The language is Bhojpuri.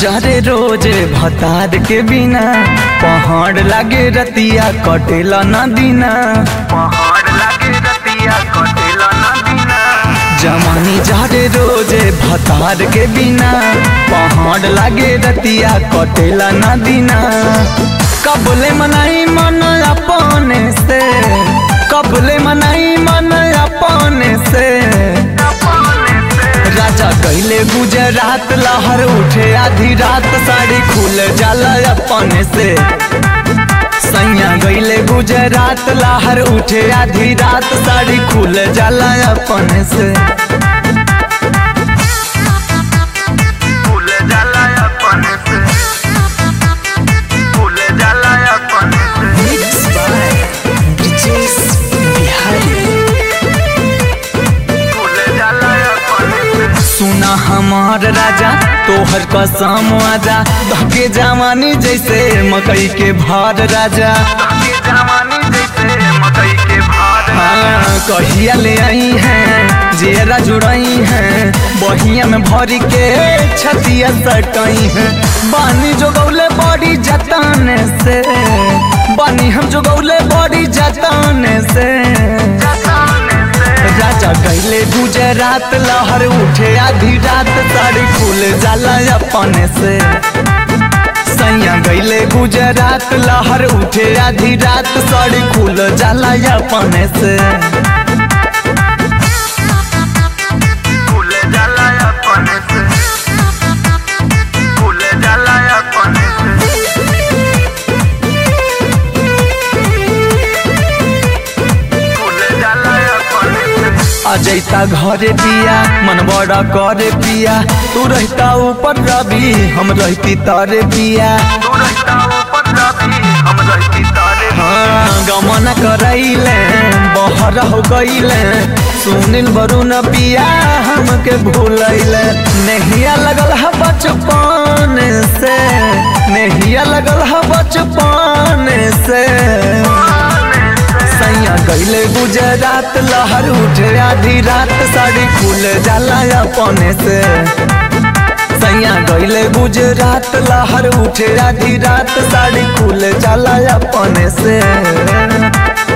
जरे रोज भतार के बिना पहाड़ लागे रतिया कटेला न दिना पहाड़ लागे रतिया कटेला ना दिना जमानी जरे रोज भतार के बिना पहाड़ लागे रतिया कटेला न दिना कबले मनाई मन अपने से कबले मनाई मन अपने से अपने से राजा कैले गुजरात लहर उठे आधी रात साड़ी खुल जाला अपने से सैया गईले गुजरात लहर उठे आधी रात साड़ी खुल जाला अपने से फूल जाला अपने से फूल जाला अपने से फूल जाला अपने से सुना हमार राजा तोहर कसम आजा धके जवानी जैसे मकई के भार राजा ये जवानी जैसे मकई के भार हाँ, कहिया ले आई हैं जेरा जुड़ई हैं बहिया में भरी के छतिया सटई हैं बानी जो गौले बड़ी जताने से बानी हम जो गौले बड़ी जताने से जताने से राजा गईले गुजरात लहर उठे आधी रात साड़ी खुल जाला अपने से सैया गईले गुजरात लहर उठे आधी रात साड़ी खुल जाला अपने से फूल जाला अपने से फूल जाला अपने से फूल जाला अपने से अजैता घरे पिया मन बड़ा करे पिया तू रहता ऊपर रवि हम रहती तारे पिया तू रहता ऊपर रवि हम रहती तारे हाँ गमन करैले बहर हो गईले सुनील वरुण पिया हमके भूलैले नहिया लगल है बचपन से नहिया लगल है बचपन से सैया गईले गुजरात लहर उठे आधी रात साड़ी खुल जाला अपने से सैया गईले गुजरात लहर उठे आधी रात साड़ी खुल जाला अपने से